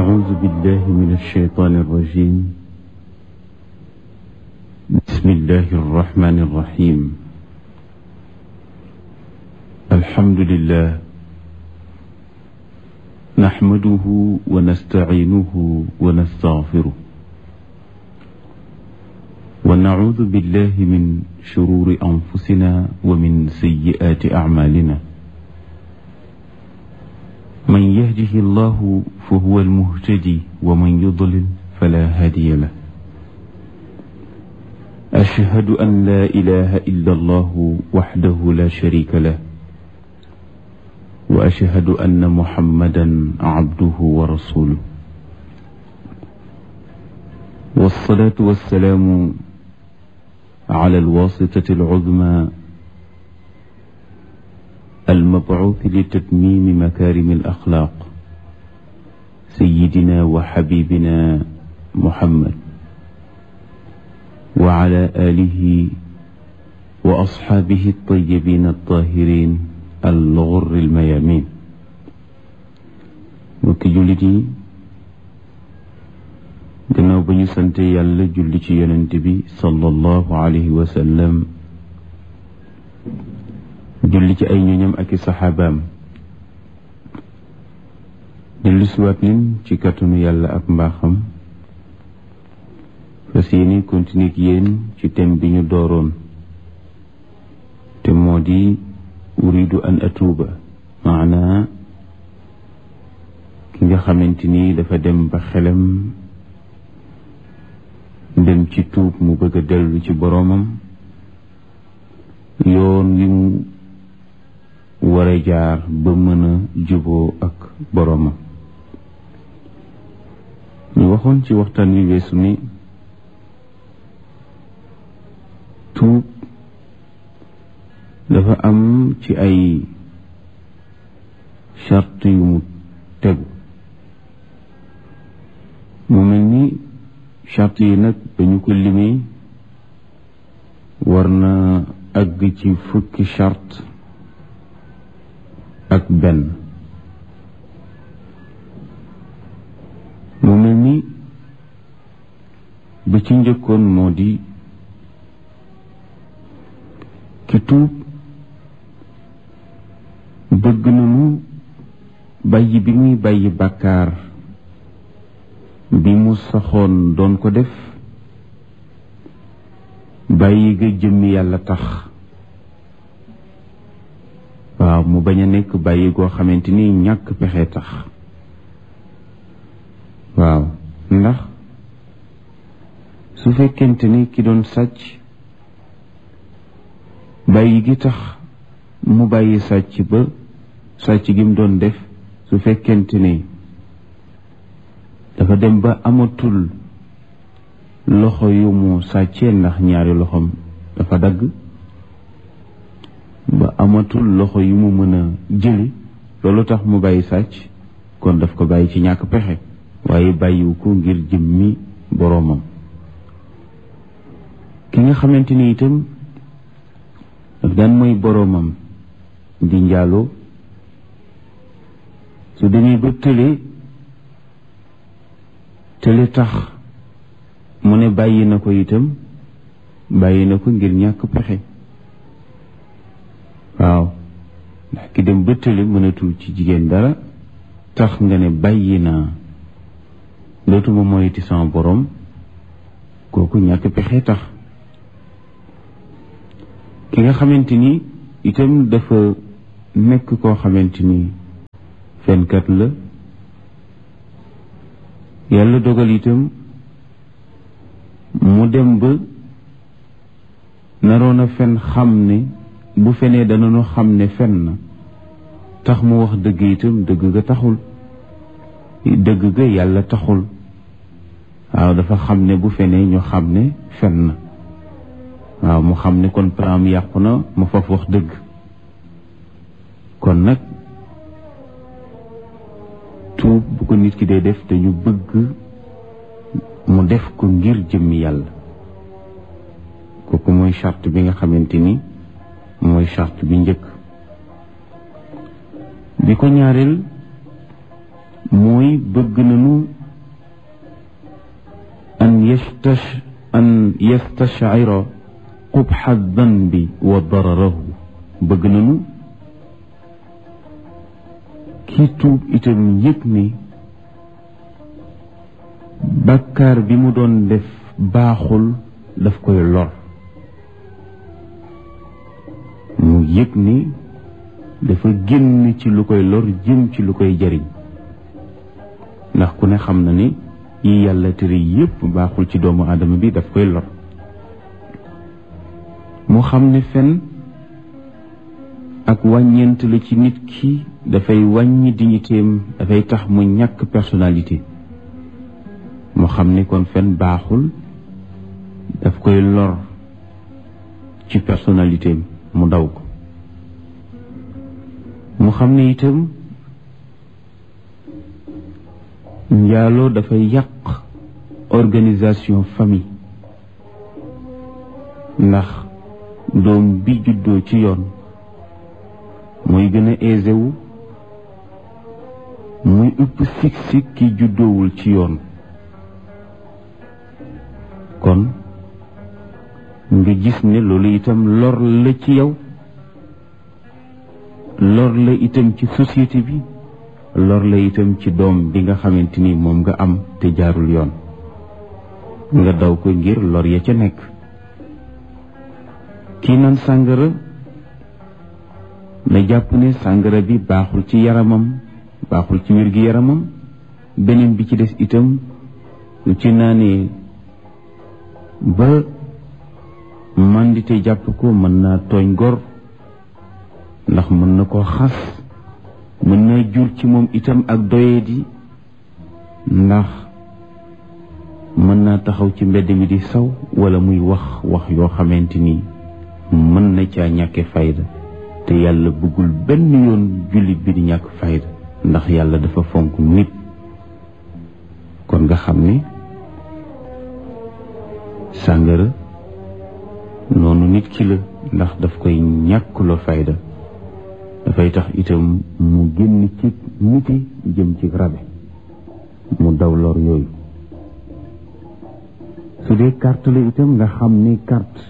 أعوذ بالله من الشيطان الرجيم بسم الله الرحمن الرحيم الحمد لله نحمده ونستعينه ونستغفره ونعوذ بالله من شرور أنفسنا ومن سيئات أعمالنا من يهده الله فهو المهتدي ومن يضلل فلا هادي له أشهد أن لا إله إلا الله وحده لا شريك له وأشهد أن محمدا عبده ورسوله والصلاة والسلام على الواسطة العظمى المبعوث لتتميم مكارم الأخلاق سيدنا وحبيبنا محمد وعلى آله وأصحابه الطيبين الطاهرين الغر الميامين mbokki jullit yi gannaaw ba ñu sante yàlla julli ci yonent bi sallallahu alayhi wa sallam julli ci ay ñoñam ak i saxaabaam dellu siwaat nin ci kàttanu yàlla ak mbaaxam fas yéeni continuer ak yéen ci thème bi ñu dooroon te moo di uridu an atuuba maanaa ki nga xamante ni dafa dem ba xelam dem ci tuub mu bëgg a dellu ci boroomam yoon wi mu war a jaar ba mën a juboo ak boroomam ñu waxoon ci waxtaan wi weesu ni tuub dafa am ci ay charte yu mu tegu mu mel ni charte yi nag dañu ko limee war na àgg ci fukki charte ak benn mu mel ni ba ci njëkkoon moo di ki tuub bëgg nañu bàyyi bi muy bàyyi bàkkaar bi mu saxoon doon ko def bàyyi ga jëmmi yàlla tax waaw mu bañ a nekk bàyyi goo xamante ni ñàkk pexe tax waaw ndax su fekkente ni ki doon sàcc bàyyi gi tax mu bàyyi sàcc ba sàcc gi mu doon def su fekkente ni dafa dem ba amatul loxo yu mu sàccee ndax ñaari loxoom dafa dagg ba amatul loxo yu mu mën a jëli loolu tax mu bàyyi sàcc kon daf ko bàyyi ci ñàkk pexe waaye bàyyiwu ko ngir jëmmi boroomam ki nga xamante ni itam daf daan mooy boroomam di njaaloo su demee ba tële tële tax mu ne bàyyi na ko itam bàyyi na ko ngir ñàkk pexe waaw ndax ki dem ba tële mënatul ci jigéen dara tax nga ne bàyyi naa dootuma moyiti sama borom kooku ñàkk pexe tax ki nga xamante ni itam dafa nekk koo xamante ni fenkat la yàlla dogal itam mu dem ba naroon a fen xam ne bu fenee danañu xam ne fen na tax mu wax dëgg itam dëgg ga taxul dëgg ga yàlla taxul waaw dafa xam ne bu fenee ñu xam ne fen na waaw mu xam ne kon plan yàqu na ma faf wax dëgg kon nag tuub bu ko nit ki dee def dañu bëgg mu def ko ngir jëmmi yàlla kooku mooy charte bi nga xamante ni mooy charte bi njëkk bi ko ñaareel mooy bëgg nañu an yastash an yastashira qubxa danbi wa dararahu bëgg nañu kii tuub itam yëg ni bàkkaar bi mu doon def baaxul daf koy lor mu yëg ni dafa génn ci lu koy lor jëm ci lu koy jariñ ndax ku ne xam na ni yi yàlla tere yépp baaxul ci doomu aadama bi daf koy lor mu xam ne fen ak wàññeent la ci nit ki dafay wàññi dignitéem dafay tax mu ñàkk personnalité mu xam ni kon fen baaxul daf koy lor ci personnalité mu daw ko mu xam ne itam njaaloo dafay yàq organisation famille ndax doom bi juddoo ci yoon mooy gën a aisé wu muy ëpp sik-sik ki juddoowul ci yoon kon nga gis ne loolu itam lor la ci yow lor la itam ci société bi lor la itam ci doom bi nga xamante ni moom nga am te jaarul yoon nga daw ko ngir lor ya ca nekk kii naan sàngara na jàpp ne sàngara bi baaxul ci yaramam baaxul ci wér gi yaramam beneen bi ci des itam lu ci naanee ba mandite jàpp ko mën naa tooñ gor ndax mën na koo xas mën naa jur ci moom itam ak doyadi ndax mën naa taxaw ci mbedd mi di saw wala muy wax wax yoo xamante ni mën na caa ñàkke fayda te yàlla bëggul benn yoon jullit bi di ñàkk fayda ndax yàlla dafa fonk nit kon nga xam ni sàngara noonu nit ki la ndax daf koy ñàkkuloo fayda dafay tax itam mu génn ci niti jëm ci rabe mu daw lor yooyu su dee carte la itam nga xam ni carte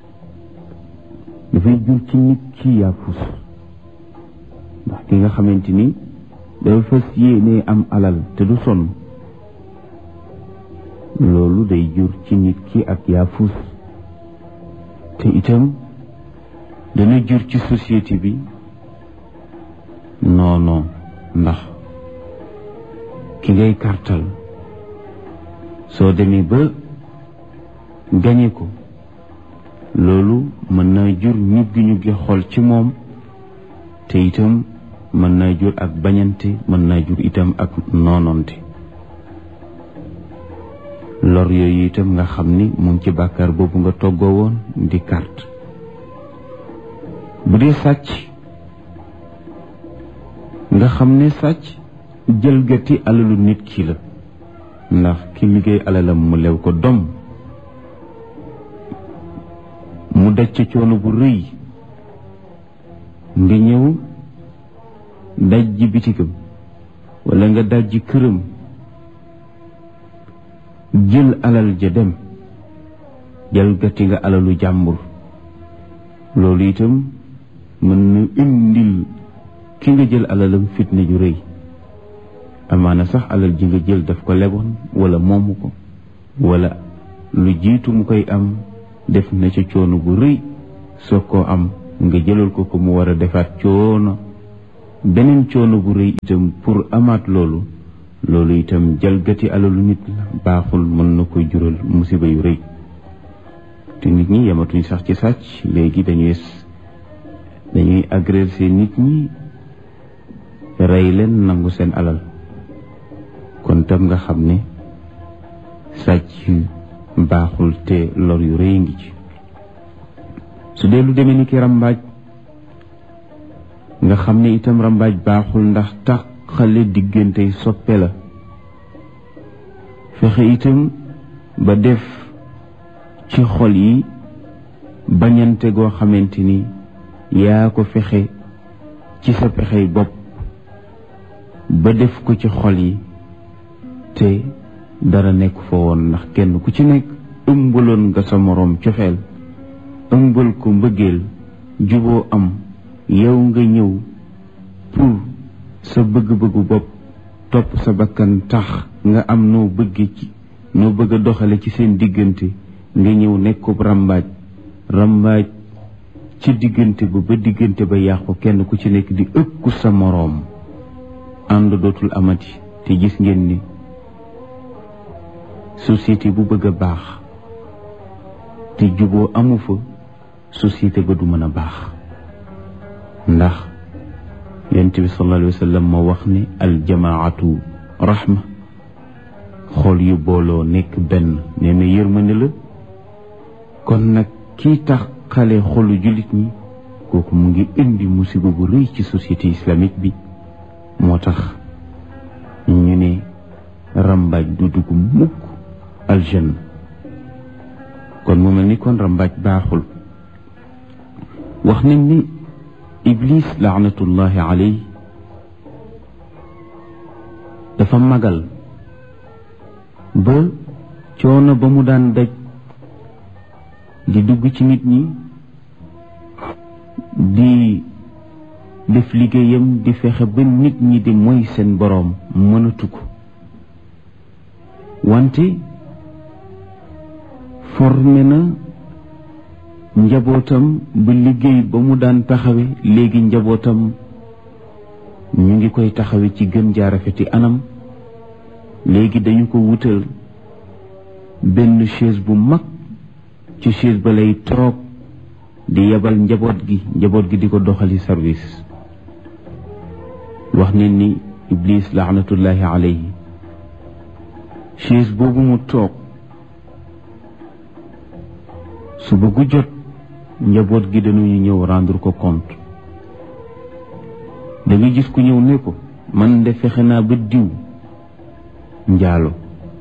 dafay jur ci nit ki yaafus ndax ki nga xamante ni dafa fas yéene am alal te du sonn loolu day jur ci nit ki ak yaafus te itam dana jur ci société bi non non ndax ki ngay kartal soo demee ba gañe ko loolu mën naa jur ñuggi ñuggi xol ci moom te itam mën naa jur ak bañante mën naa jur itam ak noononte lor yooyu itam nga xam ni mu ngi ci bàkkaar boobu nga toggoo woon di carte bu dee sàcc nga xam ne sàcc jëlgati alalu nit ki la ndax ki liggéey alalam mu lew ko dom mu daj ca coono bu rëy nga ñëw daj ji bitigam wala nga daj ji këram jël alal ja dem jalgati nga alalu jàmbur loolu itam mën na indil ki nga jël alalam fitna ju rëy amaana sax alal ji nga jël daf ko leboon wala moomu ko wala lu jiitu mu koy am def na ca coono bu rëy soog koo am nga jëlal ko ko mu war a defaat coono beneen coono bu rëy itam pour amaat loolu loolu itam jalgati alalu nit la baaxul mën na koy jural musiba yu rëy te nit ñi yematuñ sax ci sàcc léegi dañuy dañuy agresser nit ñi rey leen nangu seen alal kon tam nga xam ne sàcc baaxul te lor yu rëy ngi ci su dee lu demee ni ki rambaaj nga xam ne itam rambaaj baaxul ndax tax xale diggante soppe la fexe itam ba def ci xol yi bañante goo xamante ni yaa ko fexe ci sa pexey bopp ba def ko ci xol yi te dara nekk fa woon ndax kenn ku ci nekk ëmbaloon nga sa moroom cofeel ëmbal ko mbëggeel juboo am yow nga ñëw pour sa bëgg-bëggu bopp topp sa bakkan tax nga am noo bëgge ci noo bëgg a doxale ci seen diggante nga ñëw nekkub rambaaj rambaaj ci diggante ba ba diggante ba yàqu kenn ku ci nekk di ëkku sa moroom ànd dootul amati te gis ngeen ni société bu bëgg a baax te juboo amu fa société ba du mën a baax ndax yonent bi sallallahu alayhi wa sallam moo wax ni aljamaatu rahma xool yu booloo nekk benn nee na yërmande la kon nag kii tax xale xolu jullit ñi kooku mu ngi indi musiba bu rëy ci société islamique bi moo tax ñu ne rambaaj du dugg mukk aljanna kon mu mel ni kon rambaaj baaxul wax nañ ni iblis laanatullahi aley dafa magal ba coono ba mu daan daj di dugg ci nit ñi di def liggéeyam di fexe ba nit ñi di moy seen boroom mënatu ko wante formé na njabootam ba liggéey ba mu daan taxawe léegi njabootam ñu ngi koy taxawe ci gën jaarafeti anam léegi dañu ko wutal benn chaise bu mag ci chaise ba lay toog di yebal njaboot gi njaboot gi di ko doxali service wax nit ni iblis laanatullahi alayhi chaise boobu mu toog suba gu jot njaboot gi dañuy ñëw rendre ko compte da nga gis ku ñëw ne ko man de fexe naa ba diw njaalo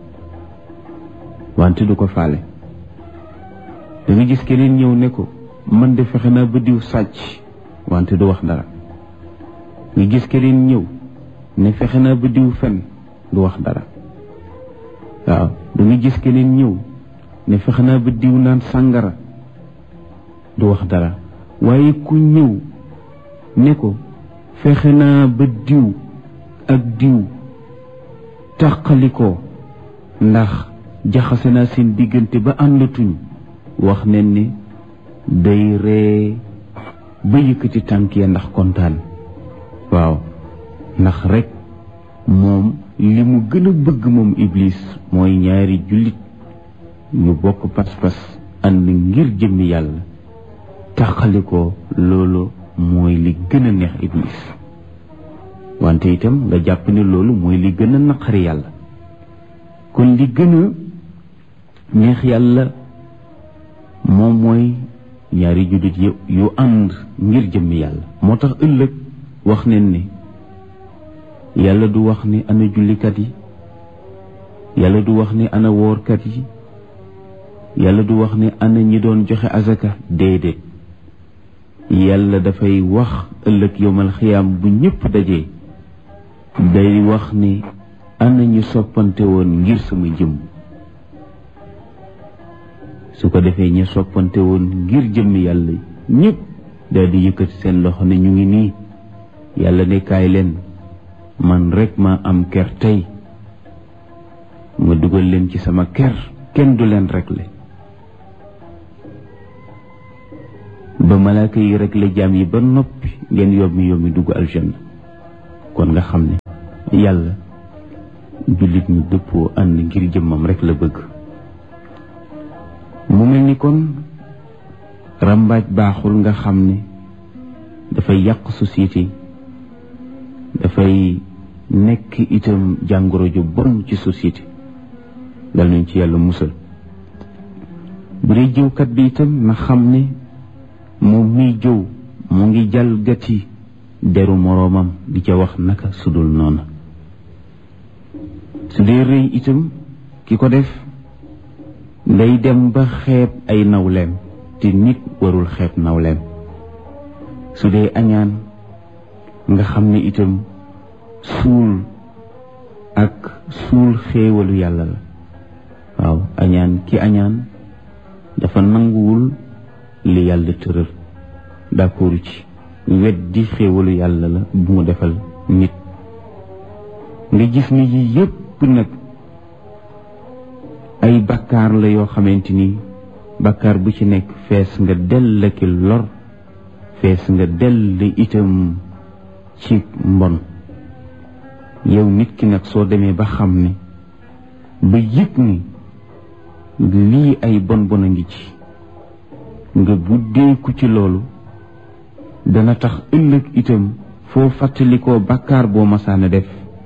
wante du ko faale da nga gis keneen ñëw ne ko man de fexe naa ba diw sàcc wante du wax dara nga gis keneen ñëw ne fexe naa ba diw fen du wax dara waaw da nga gis keneen ñëw ne fexe naa ba diw naan sàngara du wax dara waaye ku ñëw ne ko fexe naa ba diw ak diw tàqalikoo ndax jaxase naa seen diggante ba àndatuñ wax nen ni day ree ba yëkkati tànk ya ndax kontaan waaw ndax rek moom li mu gën a bëgg moom iblis mooy ñaari jullit ñu bokk pas-pas ànd ngir jëmmi yàlla taxalikoo loolu mooy li gën a neex iblis wante itam nga jàpp ne loolu mooy li gën a naqari yàlla kon li gën a neex yàlla moom mooy ñaari jullit yu yu ànd ngir jëmmi yàlla moo tax ëllëg wax neen ni yàlla du wax ni ana jullikat yi yàlla du wax ni ana woorkat yi yàlla du wax ni ana ñi doon joxe azaka déedéet yàlla dafay wax ëllëg yowmal xiyaam bu ñëpp dajee day wax ni ana ñi soppante woon ngir sama jëm su ko defee ñi soppante woon ngir jëmmi yàlla ñëpp daal di yëkkati seen loxo ne ñu ngi nii yàlla ne kaay leen man rek ma am ker tey ma dugal leen ci sama ker kenn du leen réglé ba malaaka yi réglé jaam yi ba noppi ngeen yommi yommi dugg aljanna kon nga xam ne yàlla jullit ñu dëppoo ànd ngir jëmmam rek la bëgg mu mel ni kon rambaaj baaxul nga xam ne dafay yàq société dafay nekk itam jàngoro ju bon ci société dal nañ ci yàlla musal bu dee jëwkat bi itam na xam ne moom miy jëw mu ngi jalgati deru moroomam di ca wax naka sudul noona su dee rëy itam ki ko def day dem ba xeeb ay nawleem te nit warul xeeb nawleem su dee añaan nga xam ne itam suul ak suul xéewalu yàlla la waaw añaan ki añaan dafa nanguwul li yàlla tëral d'accord ci weddi xéewalu yàlla la bu mu defal nit nga gis ni yi yépp nag ay bakkaar la yoo xamante ni bakkaar bu ci nekk fees nga dell ki lor fees nga dell itam ci mbon yow nit ki nag soo demee ba xam ne ba yëg ni lii ay bon bon a ngi ci nga buddeeku ci loolu dana tax ëllëg itam foo fàttalikoo bàkkaar boo masaana def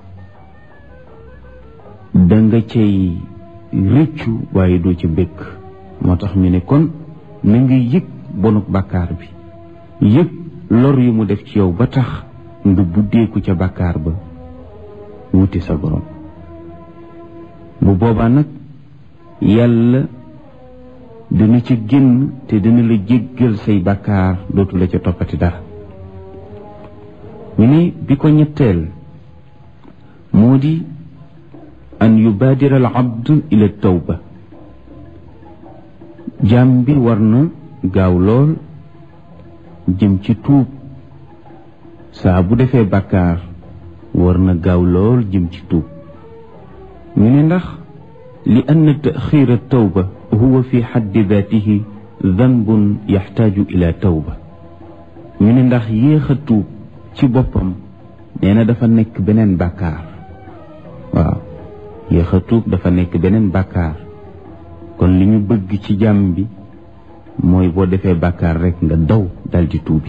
da nga cay rëccu waaye doo ci bëgg moo tax ñu ne kon na nga yëg bonuk bàkkaar bi yëg lor yu mu def ci yow ba tax nga buddeeku ca bàkkaar ba wuti sa borom bu boobaa nag yàlla dina ci génn te dina la jéggal say bàkkaar dootu la ca toppati dara ñu ne bi ko ñetteel moo di an yubaadira al abd ila tawba jaam bi war na gaaw lool jëm ci tuub saa bu defee bàkkaar war na gaaw lool jëm ci tuub ñu ne ndax li ann taxir tawba huwa fi xaddi daatihi danbun yaxtaaju ila tawba ñu ne ndax yéex a tuub ci boppam nee na dafa nekk beneen bàkkaar waaw yéex a tuub dafa nekk beneen bàkkaar kon li ñu bëgg ci jàmm bi mooy boo defee bàkkaar rekk nga daw dal di tuubi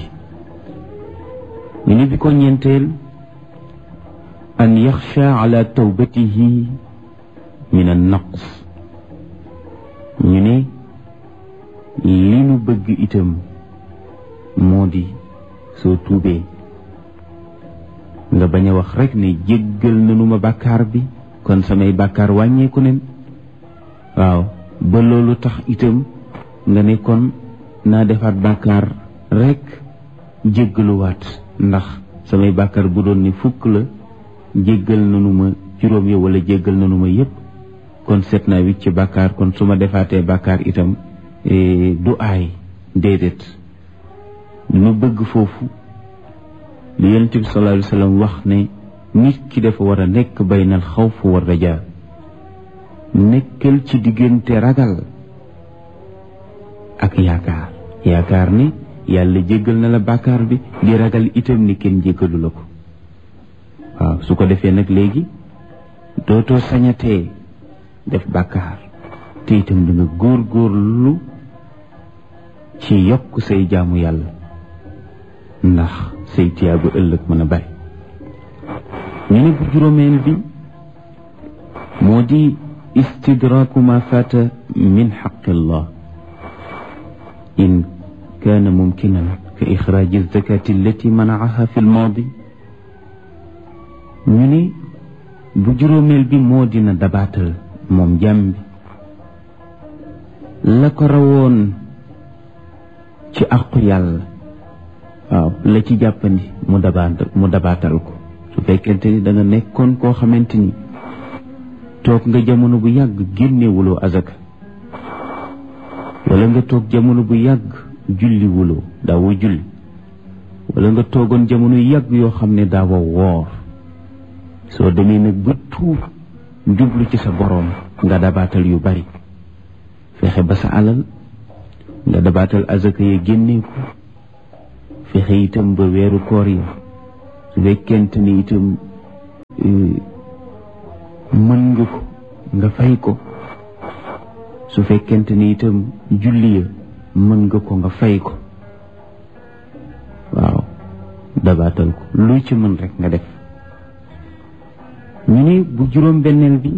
ñu ne bi ko ñeenteel an yaxsha ala tawbatihi min an naqs ñu ne li nu bëgg itam moo di soo tuubee nga bañ a wax rekk ne jéggal nanu ma bàkkaar bi kon samay bàkkaar wàññeeku nen waaw ba loolu tax itam nga ne kon naa defaat bàkkaar rekk jéggaluwaat ndax samay bàkkaar bu doon ni fukk la jéggal nanu ma juróom ya wala jéggal nanu ma yépp kon seet naa wicc ci bàkkaar kon su ma defaatee bàkkaar itam du aay déedéet nu bëgg foofu li yonent bi sallallahu alayhi wa sallam wax ne nit ki dafa war a nekk baynal xawf wa rajaa nekkal ci diggante ragal ak yaakaar yaakaar ni yàlla jéggal na la bàkkaar bi di ragal itam ni kenn jéggalu la ko waaw su ko defee nag léegi dootoo sañatee def bàkkaar te itam da nga góor góorlu ci yokk say jaamu yàlla ndax say tiyaabu ëllëg mën a bari ñu ne bu juróomeel bi moo di istidraaku ma faata min xaqillah in kaana mumkinan ka ixraaji zakati allati manaaha fi lmaadi ñu ne bu juróomeel bi moo dina dabaatal moom jàmm bi la ko rawoon ci aqu yàlla waaw la ci jàppandi mu dabaatal mu dabaatal ko su fekkente ni da nga nekkoon koo xamante ni toog nga jamono bu yàgg génnewuloo azaka wala nga toog jamono bu yàgg julli wuloo daawoo julli wala nga toogoon jamono yu yàgg yoo xam ne daawoo woor soo demee nag ba tuub jublu ci sa boroom nga dabaatal yu bari fexe ba sa alal nga dabaatal azaka ya génnee ko fexe itam ba weeru koor ya su fekkente ni itam mën nga ko nga fay ko su fekkente ni itam julli ya mën nga ko nga fay ko waaw dabaatal ko lu ci mën rek nga def ñu ne bu juróom benneel bi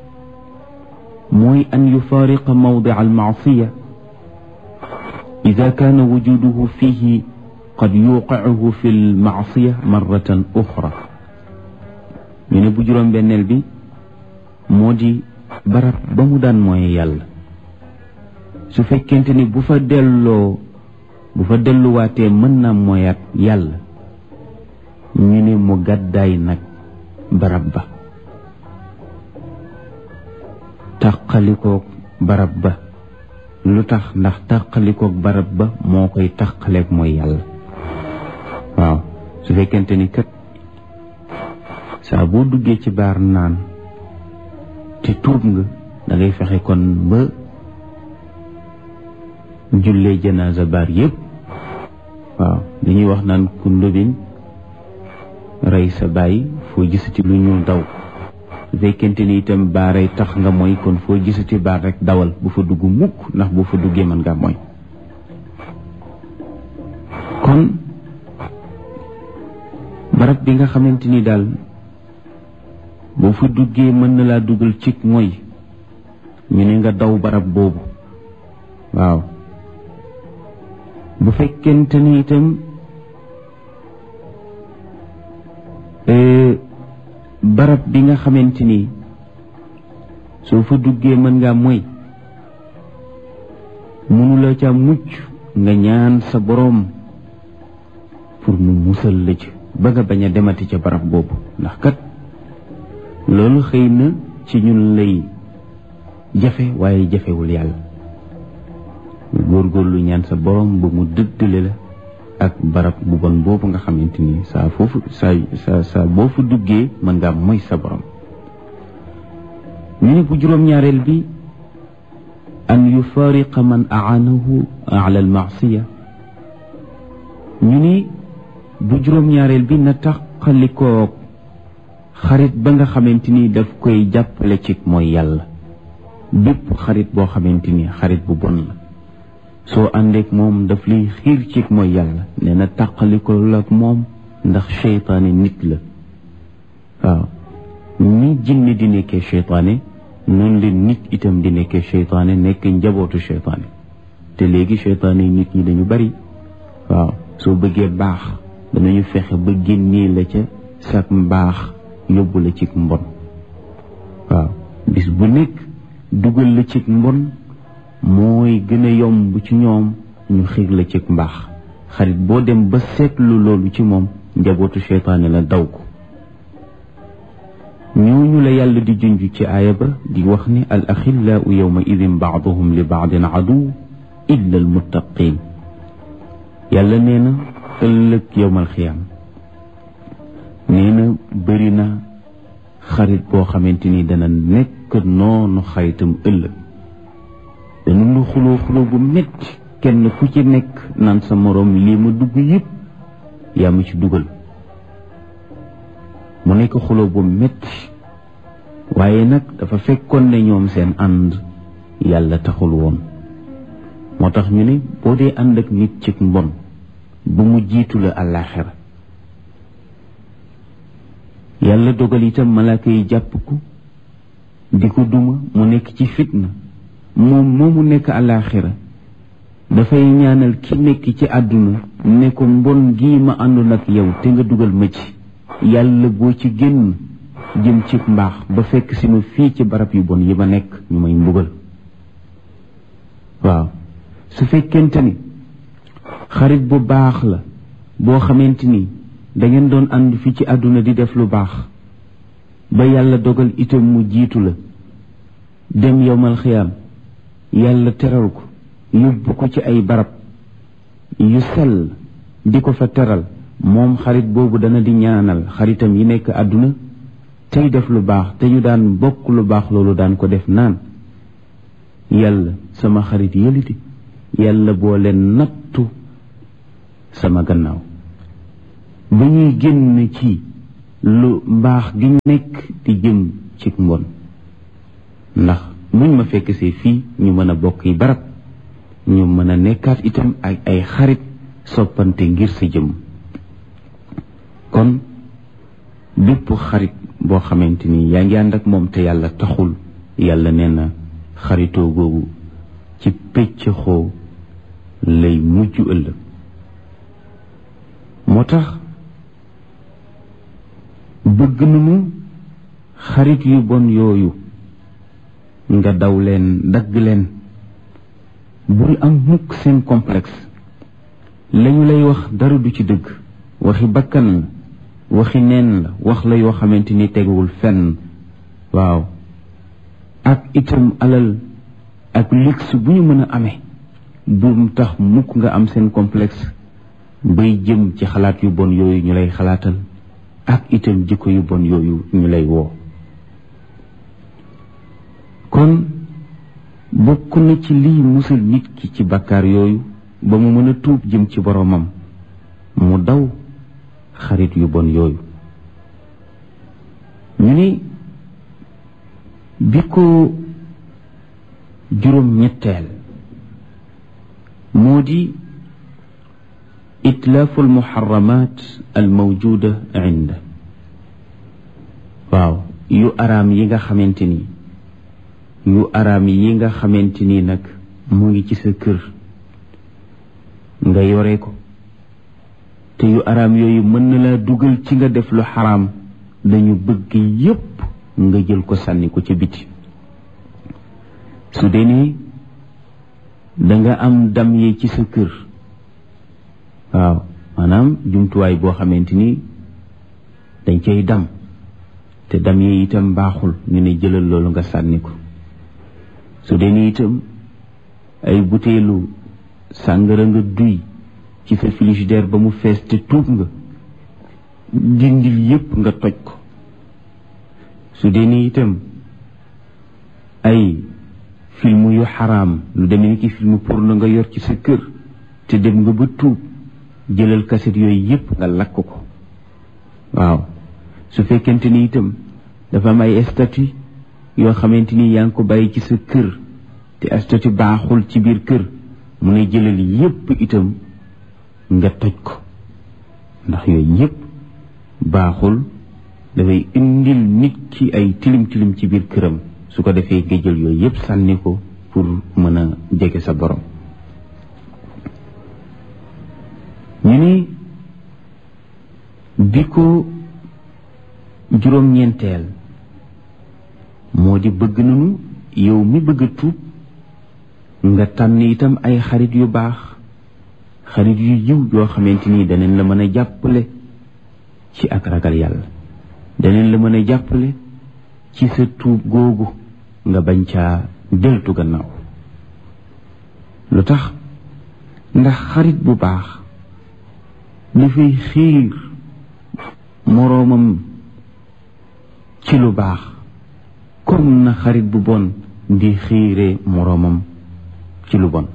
mooy an yufaariqa mawdica almaasiya ida kaana wujuduhu fihi qad yuqicuhu fi lmaasiya marratan uxra ñu ne bu juróom benneel bi moo di barab ba mu daan mooy yàlla su fekkente ni bu fa delloo bu fa delluwaatee mën na mooyaat yàlla ñu ne mu gàddaay nag barab ba tàqalikoog barab ba lu tax ndax tàqalikoog barab ba moo koy tàqaleeg mooy yàlla waaw su fekkente ni kat saa boo duggee ci baar naan te tuub nga da ngay fexe kon ba jullee janaasa baar yépp waaw dañuy wax naan ku ndóbin rey sa bàyyi foo gisati lu ñuul daw su fekkente ni itam baaray tax nga mooy kon foo gisati baar rek dawal bu fa dugg mukk ndax bu fa duggee mën ngaa mooy kon barab bi nga xamante ni daal boo fa duggee mën na laa dugal cig mooy ñu ne nga daw barab boobu waaw bu fekkente ni itam barab bi nga xamante ni soo fa duggee mën ngaa mooy mënula ca mucc nga ñaan sa boroom pour mu musal la ci ba nga bañ a demati ca barab boobu ndax kat loolu xëy na ci ñun lay jafe waaye jafewul yàlla góorgóorlu ñaan sa boroom ba mu dëddale la ak barab bu bon boobu nga xamante ni saa foofu saa saa saa boo fa duggee mën ngaa moy sa borom ñu ne bu juróom-ñaareel bi an yufariqa man aanahu ala almaasiya ñu ni bu juróom-ñaareel bi na taqalikoo xarit ba nga xamante ni daf koy jàppale ci mooy yàlla bépp xarit boo xamante ni xarit bu bon la soo àndeek moom daf lay xiir ci mooy yàlla nee na tàqaliko la ak moom ndax seytaane nit la waaw ni jinne di nekkee seytaane noonu leen nit itam di nekkee seytaane nekk njabootu seytaane te léegi seytaane nit ñi dañu bari waaw soo bëggee baax danañu fexe ba génnee la ca sak mbaax yóbbu la ci mbon waaw bis bu nekk dugal la ci mbon mooy gën a yomb ci ñoom ñu xiir la ci mbaax xarit boo dem ba seetlu loolu ci moom njabootu seytaane la daw ko ñooñu la yàlla di junj ci aaya ba di wax ni al axillaau yawma idin baaduhum li baadin aduw illa al muttaqin yàlla nee na ëllëg yowmal xiyaam nee na bëri na xarit boo xamante ni dana nekk noonu xaritam ëllëg dana nu xuloo xuloo bu metti kenn ku ci nekk naan sa moroom lii ma dugg yëpp yaa ma ci dugal mu nekk xuloo bu metti waaye nag dafa fekkoon ne ñoom seen ànd yàlla taxul woon moo tax ñu ne boo dee ànd ak nit ci mbon bu mu jiitu la àllaaxira yàlla dogal itam malaaka yi jàpp ko di ko duma mu nekk ci fitna moom moomu nekk àllaaxira dafay ñaanal ki nekk ci àdduna ne ko mbon gii ma àndoon ak yow te nga dugal ma ci yàlla boo ci génn jëm ci mbaax ba fekk si ma fii ci barab yu bon yi ma nekk ñu may mbugal waaw su fekkente ni xarit bu baax la boo xamante ni dangeen doon ànd fii ci àdduna di def lu baax ba yàlla dogal itam mu jiitu la dem yowmal xiyaam yàlla teral ko yóbbu ko ci ay barab yu sell di ko fa teral moom xarit boobu dana di ñaanal xaritam yi nekk àdduna tey def lu baax te ñu daan bokk lu baax loolu daan ko def naan yàlla sama xarit yëliti yàlla boo leen nattu sama gannaaw ba ñuy génn ci lu mbaax gi nekk di jëm ci mbon ndax muñ ma fekk see fii ñu mën a bokk yi barab ñu mën a nekkaat itam ak ay xarit soppante ngir sa jëm kon bépp xarit boo xamante ni yaa ngi ànd ak moom te yàlla taxul yàlla nee na xaritoo googu ci pécc xoo lay mujj ëllëg moo tax bëgg nañu xarit yu bon yooyu nga daw leen dagg leen bul am mukk seen complexe lañu lay wax dara du ci dëgg waxi bakkan waxi neen la wax la yoo xamante ni teguwul fenn waaw ak itam alal ak luxe bu ñu mën a amee bu tax mukk nga am seen complexe bay jëm ci xalaat yu bon yooyu ñu lay xalaatal ak itam jikko yu bon yooyu ñu lay woo kon bokk na ci lii musal nit ki ci bakkaar yooyu ba mu mën a tuub jëm ci boromam mu daw xarit yu bon yooyu ñu ni bi ko juróom ñetteel moo di itlaafu almuharramat almawjuda inda waaw yu araam yi nga xamante ni yu araam yi nga xamante ni nag mu ngi ci sa kër nga yore ko te yu araam yooyu mën na laa dugal ci nga def lu xaraam dañu bëgg yépp nga jël ko sànni ko ca biti su dee ni danga am dam yi ci sa kër waaw maanaam jumtuwaay boo xamante ni dañ cay dam te dam yi itam baaxul ñu ne jëlal loolu nga sànni ko su dee ni itam ay buteelu sàngara nga duy ci sa frigidaire ba mu fees te tuub nga dindil yépp nga toj ko su dee ni itam ay film yu xaraam lu demee ni ki film porno nga yor ci sa kër te dem nga ba tuub jëlal kaset yooyu yépp nga lakk ko waaw su fekkente ni itam dafa am ay statut yoo xamante ni yaa ngi ko bàyyi ci sa kër te statut baaxul ci biir kër mu ne jëlal yépp itam nga toj ko ndax yooyu yépp baaxul dafay indil nit ki ay tilim tilim ci biir këram su ko defee nga jël yooyu yépp sànni ko pour mën a jege sa borom ñu ni bi ko juróom-ñeenteel moo di bëgg nañu yow mi bëgg a tuub nga tànn itam ay xarit yu baax xarit yu yiw yoo xamante ni daneen la mën a jàppale ci ak ragal yàlla daneen la mën a jàppale ci sa tuub googu nga bañ caa deltu gannaaw lu tax ndax xarit bu baax dafay xiir moroomam ci lu baax comme na xarit bu bon di xiire moroomam ci lu bon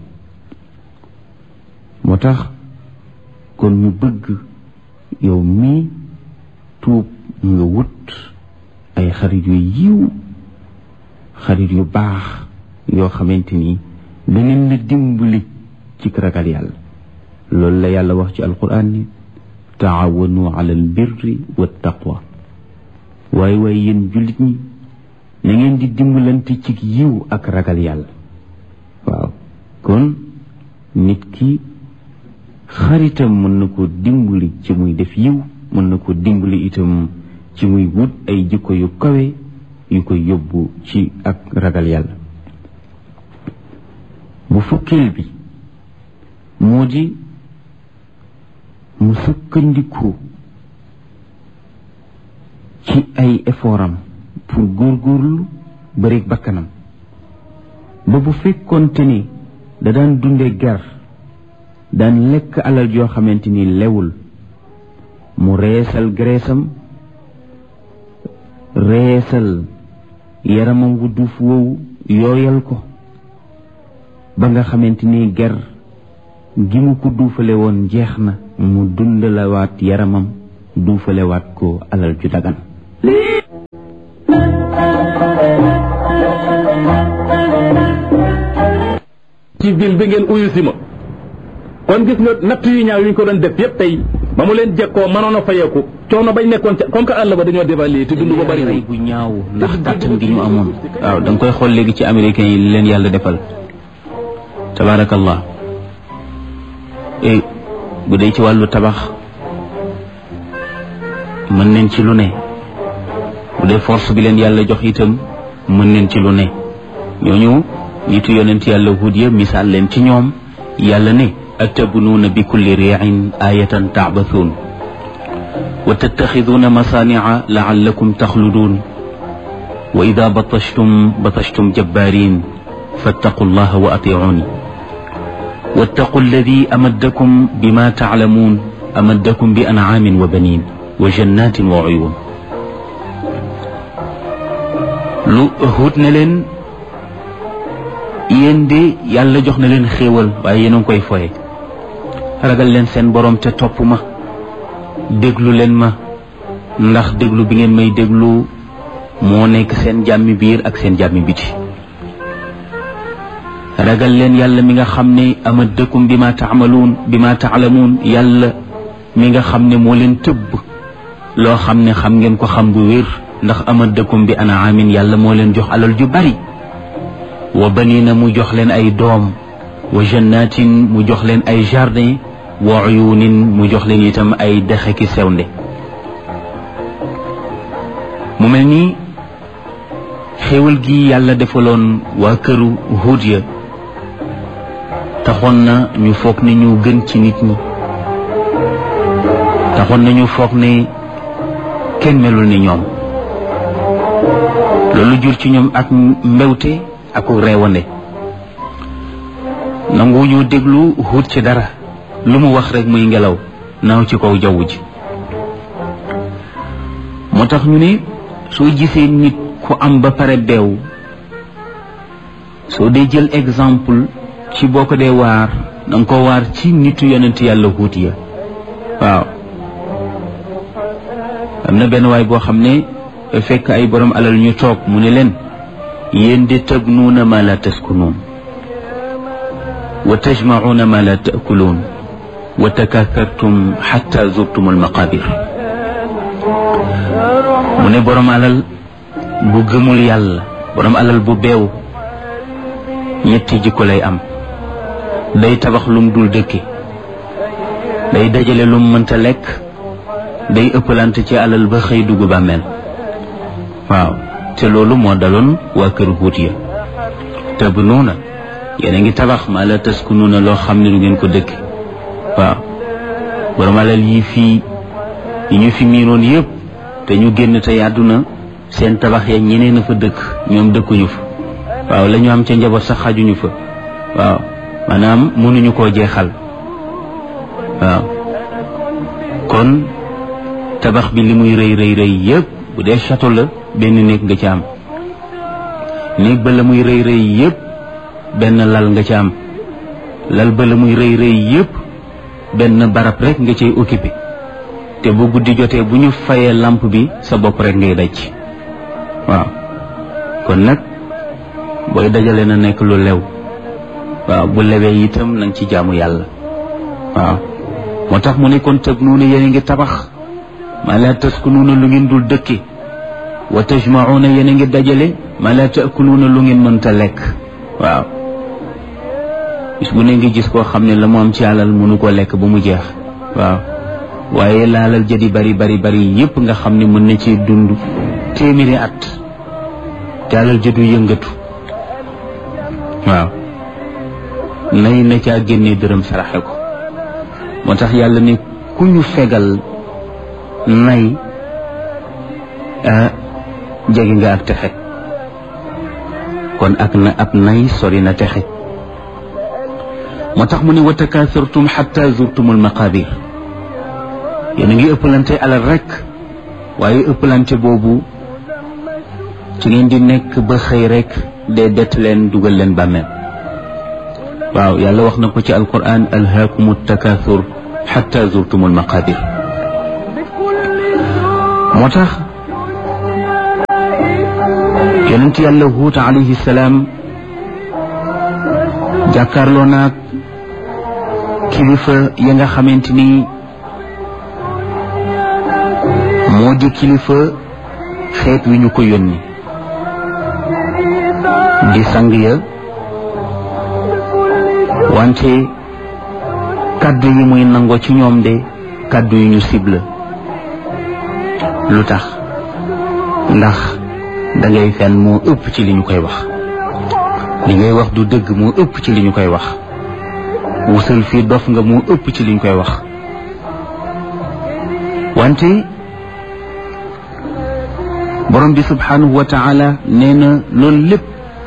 moo tax kon ñu bëgg yow mii tuub nga wut ay xarit yu yiw xarit yu baax yoo xamante ni daneen la dimbali ci ragal yàlla loolu la yàlla wax ci alquran ni taawanu ala al birri wa taqwa waaye waaye yéen jullit ñi na ngeen di dimbalante ci yiw ak ragal yàlla waaw kon nit ki xaritam mën na ko dimbali ci muy def yiw mën na ko dimbali itam ci muy wut ay jikko yu kawe yu koy yóbbu ci ak ragal yàlla bu fukkeel bi moo di mu sukkandiku ci ay effortam pour góorgóorlu bari bakkanam ba bu fekkoonte ni da daan dunde ger daan lekk alal joo xamante ni lewul mu reesal greesam reesal yaramam wu duuf woowu yooyal ko ba nga xamante ni ger gi mu ko duufale woon jeex na mu dundalawaat yaramam duufalewaat ko alal ju dagan ci ville bi ngeen uyu si ma kon gis nga natt yu ñaaw yu ñu ko doon def yépp tey ba mu leen jekkoo mënoon a fayeeku coono bañ nekkoon ca comme que àll ba dañoo dévaluer te dund ko bari rey bu ñaaw ndax kàttan gi ñu amoon waaw da nga koy xool léegi ci américains yi li leen yàlla defal tabaarakallah bu dee ci wàllu tabax mën neen ci lu ne bu dee force bi leen yàlla jox itam mën neen ci lu ne ñooñu nitu yonent yàlla hud ya misaal leen ci ñoom yàlla ne atabnuuna bi kulli riin ayatan taabathuun wa tattaxiduuna masaanica lacallakum taxluduun wa ida batashtum batashtum jabbaarin fattaqu llaha wa atiicuuni wattaqu alladi amaddakum bima taclamuun amaddakum bi ancaamin wa baniin wa jannatin wa uyuun lu Huud ne leen yéen de yàlla jox na leen xéewal waaye yéen a ngi koy foye ragal leen seen borom te topp ma déglu leen ma ndax déglu bi ngeen may déglu moo nekk seen jàmmi biir ak seen jàmmi biti ragal leen yàlla mi nga xam ne amaddakum bi ma taamaluun bi ma taalamuun yàlla mi nga xam ne moo leen tëbb loo xam ne xam ngeen ko xam bu wér ndax amaddakum bi anaamin yàlla moo leen jox alal ju bari wa banina mu jox leen ay doom wa jannatin mu jox leen ay jardin wa uyunin mu jox leen itam ay dexe ki sewnde mu mel ni xéewal gi yàlla defaloon waa këru Huud ya taxoon na ñu foog ne ñu gën ci nit ñi taxoon na ñu foog ne kenn melul ni ñoom loolu jur ci ñoom ak mbewte ak reewande nangu ñu déglu Huud ci dara lu mu wax rek muy ngelaw naaw ci kaw jaww ji moo tax ñu ne soo gisee nit ku am ba pare beew soo dee jël exemple ci boo ko dee waar danga ko waar ci nitu yonent yàlla Huud ya waaw am na benn waay boo xam ne fekk ay borom alal ñu toog mu ne leen yéen de tabnuuna ma la taskunuun wa tajmacuuna ma la taakuluun wa takaakartum xatta zurtum almaqabir mu ne borom alal bu gëmul yàlla borom alal bu beew ñetti jikko lay am day tabax lum dul dëkke day dajale lum mënta lekk day ëppalante ci alal ba xëy dugg bàmmeel waaw te loolu moo daloon waa kër Huud ya tabnuuna yéen a ngi tabax maa la taskunuuna loo xam ne du ngeen ko dëkk waaw borom alal yi fii yi ñu fi miinoon yëpp te ñu génn te àdduna seen tabax ya ñeneen a fa dëkk ñoom dëkkuñu fa waaw la ñu am ca njaboot sax xajuñu fa waaw maanaam mënuñu koo jeexal waaw kon tabax bi li muy rëy rëy rëy yëpp bu dee château la benn néeg nga ci am néeg ba la muy rëy rëy yëpp benn lal nga ci am lal ba la muy rëy rëy yëpp benn barab rek nga cay occupé te bu guddi jotee bu ñu fayee lamp bi sa bopp rek ngay daj waaw kon nag booy dajale na nekk lu lew waaw bu lewee itam na nga ci jaamu yàlla waaw moo tax mu ne kon tëb nuuna yéen a ngi tabax maa laa taskunuuna lu ngeen dul dëkke wa tajmacuuna yéen a ngi dajale maa laa taakuluuna lu ngeen mënta lekk waaw bis bu ne ngi gis koo xam ne la mu am ci alal mënu ko lekk ba mu jeex waaw waaye laalal jadi bari bari bari yépp nga xam ne mën na ci dund téeméeri at te alal jëdu yëngatu waaw nay na caa génnee dërëm saraxe ko moo tax yàlla ne ku ñu fegal nay jege nga ak texe kon ak na ab nay sori na texe moo tax mu ne wa takaasartum xatta zurtumul maqabir yéen a ngi ëppalante alal rek waaye ëppalante boobu ci ngeen di nekk ba xëy rek dee bett leen dugal leen bàmmeel waaw yàlla wax na ko ci alquran alhaakumu takaasur xatta zurtumul maqabir moo tax yonent yàlla huut alayhi salaam jàkkaarloo naag kilifa ya nga xamante ni moo di kilifa xeet wi ñu ko yónni di sang ya wante kàddu yi muy nangoo ci ñoom de kàddu yu ñu cible lu tax ndax da ngay fen moo ëpp ci li ñu koy wax li ngay wax du dëgg moo ëpp ci li ñu koy wax wusal fii dof nga moo ëpp ci li ñu koy wax wante borom bi subhanahu wa taala nee na loolu lépp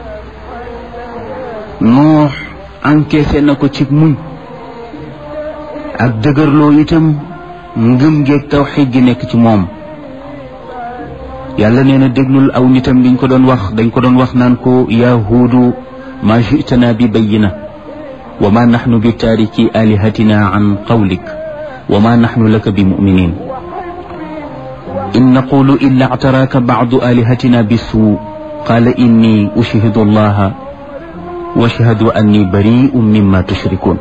noox encaissé na ko ci muñ ak dëgërloo itam ngëm geeg tawxiid gi nekk ci moom yàlla nee na déglul aw nitam liñ ko doon wax dañ ko doon wax naan ko yaa huudu ma jitana bi bayina wa ma naxnu bi taariki alihatina an qawlik wa ma naxnu laka bi muminin in naqulu illa actaraaka bacdu alihatina bisuu qaala inni ushhidu allaha wa ashhadu anni bari'un mimma tushrikun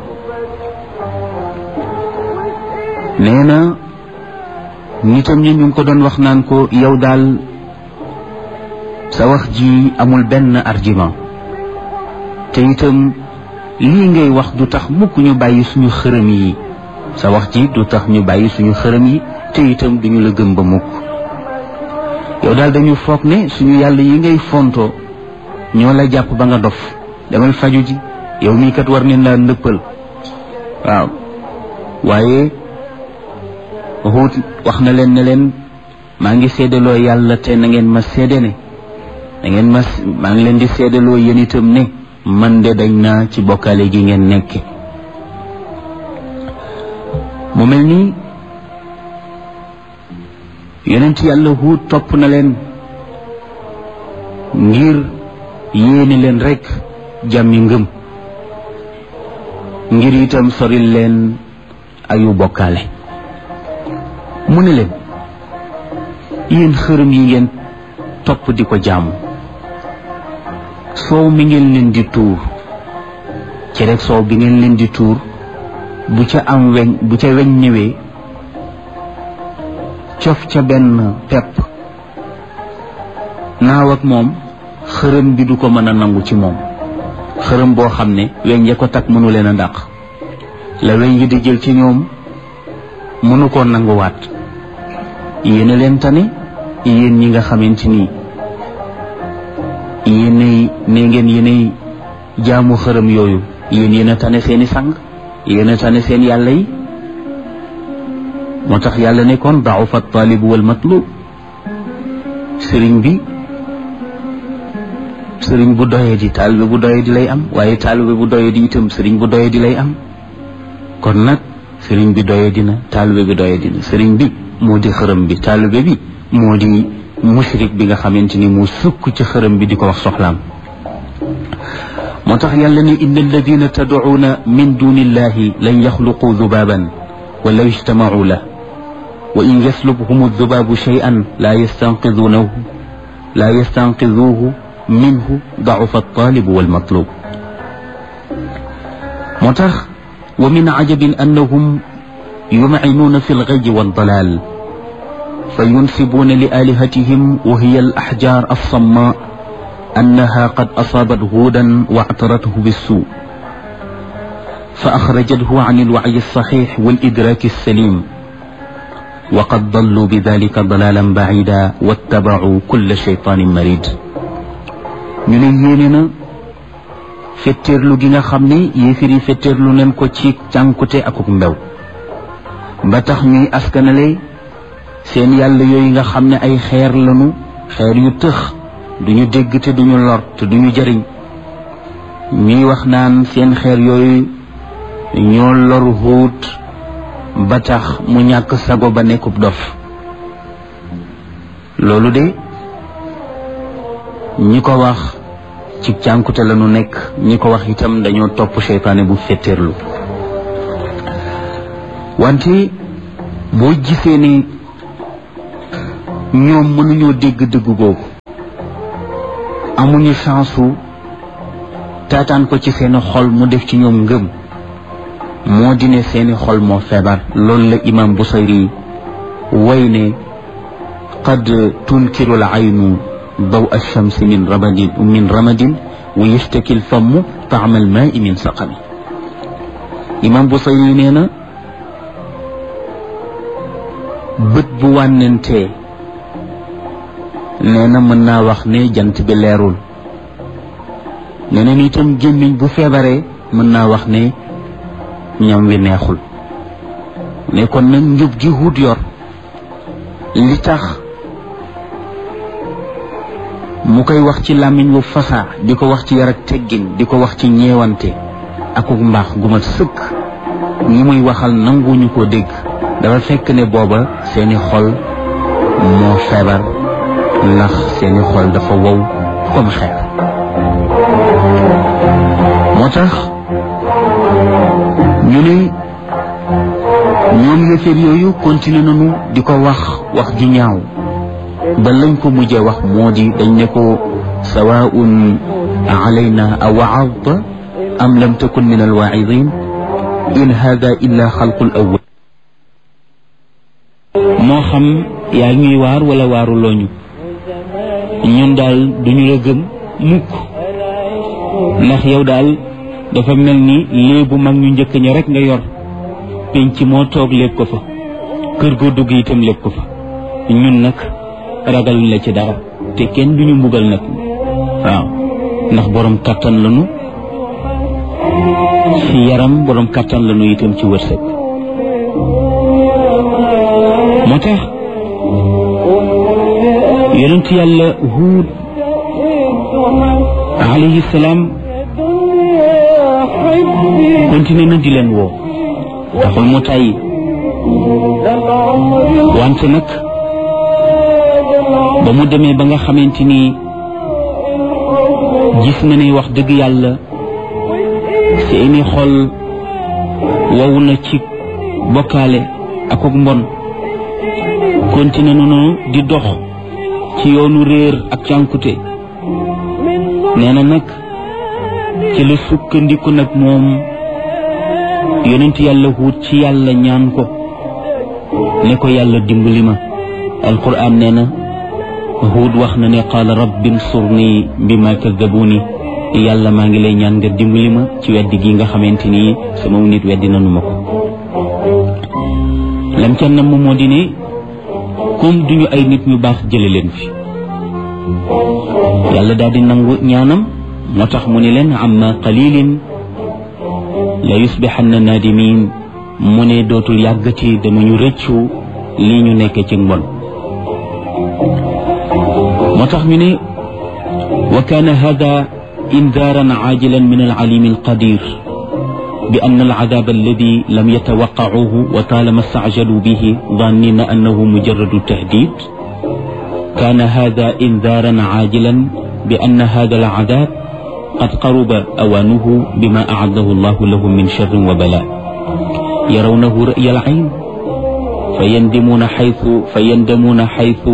nee na nitam ñi ñu ngi ko doon wax naan ko yow daal sa wax ji amul benn argument te itam lii ngay wax du tax mukk ñu bàyyi suñu xërëm yi sa wax ji du tax ñu bàyyi suñu xërëm yi te itam duñu la gëm ba mukk yow daal dañu foog ne suñu yàlla yi ngay fontoo ñoo la jàpp ba nga dof demal faju ji yow mii kat war nañ laa ndëppal waaw waaye Huud wax na leen ne leen maa ngi seedaloo yàlla te na ngeen ma seede ne na ngeen ma maa ngi leen di seedaloo yéen itam ne man de dañ naa ci bokkaale gi ngeen nekke mu mel nii yonent yàlla Huud topp na leen ngir yéene leen rekk jàmmi ngëm ngir itam soril leen ayu bokkaale mu ne leen yéen xërëm yi ngeen topp di ko jaamu soow mi ngeen leen di tuur ci rek soow bi ngeen leen di tuur bu ca am weñ bu ca weñ ñëwee cof ca benn pepp naaw ak moom xërëm bi du ko mën a nangu ci moom xërëm boo xam ne weñ ya ko takk mënu leen a dàq la weñ yi di jël ci ñoom mënu koo nanguwaat yéen a leen tane yéen ñi nga xamante ni yéenay ne ngeen yéenay jaamu xërëm yooyu yéen yéen a tane seeni sang yéen a tane seen yàlla yi moo tax yàlla ne kon da'ufa taalib wal matlub sëriñ bi sëriñ bu doyee di taalibe bu doyee di lay am waaye taalibe bu doyee di itam sëriñ bu doyee di lay am kon nag sëriñ bi doyee dina taalibe bi doyee dina sëriñ bi moo di xërëm bi taalibe bi moo di mushrik bi nga xamante ni mu sukk ci xërëm bi di ko wax soxlaam moo tax yàlla ne inna alladina tad'uuna min duni illahi lan yaxluqu dubaban walaw ijtamacuu la wa in yaslubhum aldubaabu shay'an laa yastanqiduunahu laa yastanqiduuhu minhu dacufa altaalibu walmatlub moo tax wa min cajabin annahum yumcinuuna fi algayyi waldalaal فينسبون لآلهتهم وهي الأحجار الصماء أنها قد أصابت هودا واعترته بالسوء فأخرجته عن الوعي الصحيح والإدراك السليم وقد ضلوا بذلك ضلالا بعيدا واتبعوا كل شيطان مريد ñu ne yéene na fetteerlu gi nga xam ne yéefir yi fetteerlu nañ ko ci cànkute akuk mbew ba tax ñuy askanale seen yàlla yooyu nga xam ne ay xeer lañu xeer yu tëx duñu dégg te duñu lor te duñu jariñ ñuy wax naan seen xeer yooyu ñoo lor Huud ba tax mu ñàkk sago ba nekkub dof loolu de ñi ko wax ci cànkute lañu nekk ñi ko wax itam dañoo topp seytaane bu fetteerlu wante boo gisee ni ñoom mënuñoo dégg dëgg googu amuñu chance su taataan ko ci seeni xol mu def ci ñoom ngëm moo di ne seeni xol moo feebar loolu la imam Busayri way ne qad tunkiru al aynu daw alchamsi min ramadin min ramadin wa yashtaki l famm taama al maai min saqami imam Busayri nee na bët bu wànnentee nee na mën naa wax ne jant bi leerul nee na itam gémmiñ bu feebaree mën naa wax ne ñam wi neexul ne kon nag njub gi Huud yor li tax mu koy wax ci làmmiñ wu fasaa di ko wax ci yar ak teggin di ko wax ci ñeewante akuk mbaax gu mat sëkk ñi muy waxal nanguñu ko dégg dafa fekk ne booba seeni xol moo feebar ndax seeni xol dafa wow comme xeer moo tax ñu ne ñoom yëfër yooyu continué nañu di ko wax wax ju ñaaw ba lañ ko mujjee wax moo di dañ ne ko sawaun alayna a waadta am lam takun min alwaidin in hada illa xalqul awwal moo xam yaa ñuy waar wala waaru looñu ñun daal duñu la gëm mukk ndax yow daal dafa mel ni léebu mag ñu njëkk ña rek nga yor penc moo toog lépp ko fa kër goo dugg itam lépp ko fa ñun nag ragaluñ la ci dara te kenn duñu mbugal nag waaw ndax borom kàttan lañu ci yaram borom kàttan lañu itam ci wërsëg moo tax yonent yàlla huud alayhi salaam continué na di leen woo taxul mu tàyyi wante nag ba mu demee ba nga xamante ni gis na ni wax dëgg yàlla seeni xol wow na ci bokkaale ak ak mbon continué nañu di dox ci yoonu réer ak cànkute nee na nag ci la sukkandiku nag moom yonent yàlla huut ci yàlla ñaan ko ne ko yàlla dimbali ma alquran nee na huut wax na ne qaala rabbi nsurni bima kadabuni yàlla maa ngi lay ñaan nga dimbali ma ci weddi gi nga xamante ni sama nit weddi nanu ma ko lam ca nam moo di ne comme duñu ay nit ñu baax jële leen fi yàlla daal di nangu ñaanam moo tax mu ne leen amma qalilin la yusbixanna naadimin mu ne dootul yàggati danañu rëccu lii ñu nekk ci mbon moo tax ñu ne wa kaana hada indaaran caajilan min alcalimi alqadir bi anna alcadaab alladi lam yatawaqqacuuhu wa taalama stacjaluu bihi dannina annahu mujaradu tahdid kaana hada indaaran caajilan bi anna hada alcadaab qad qaruba awaanuhu bima acadahu allahu lahum min sharrin wa balaa yarawnahu ra'ya alcayn fayandimuuna xaytu fayandamuuna xaytu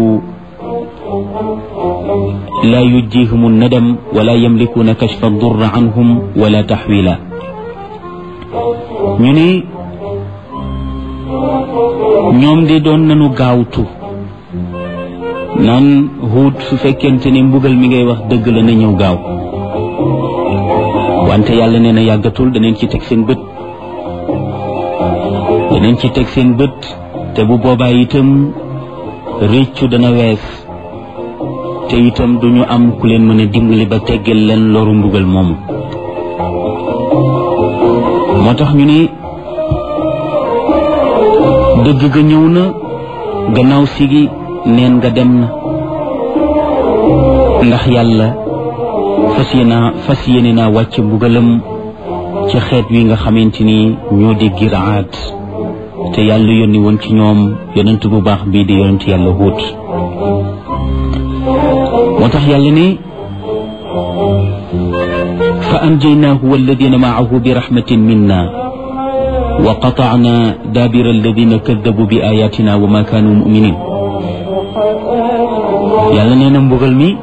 laa yujjihum nadam wala yamlikuuna kashfa durra canhum wala taxwiila ñu ne ñoom de doon nañu gaawtu naan Huud su fekkente ne mbugal mi ngay wax dëgg la na ñëw gaaw wante yàlla nee na yàggatul daneen ci teg seen bët daneen ci teg seen bët te bu boobaa itam réccu dana wees te itam duñu am ku leen mën a dimbali ba teggal leen loru mbugal moomu moo tax ñu ne dëgg ga ñëw na gannaaw sigi neen nga dem na ndax yàlla fas yéena fas yéene naa wàcc mbugalam ci xeet wi nga xamante ni ñoo di giraat te yàlla yónni woon ci ñoom yonent bu baax bii di yonent yàlla Huud moo tax yàlla ne fa anjaynaahu walladina maahu bi rahmatin minna wa qatacna daabira alladina kadabu bi ayatina wa ma kaanu muminin yàlla nee na mbugal mi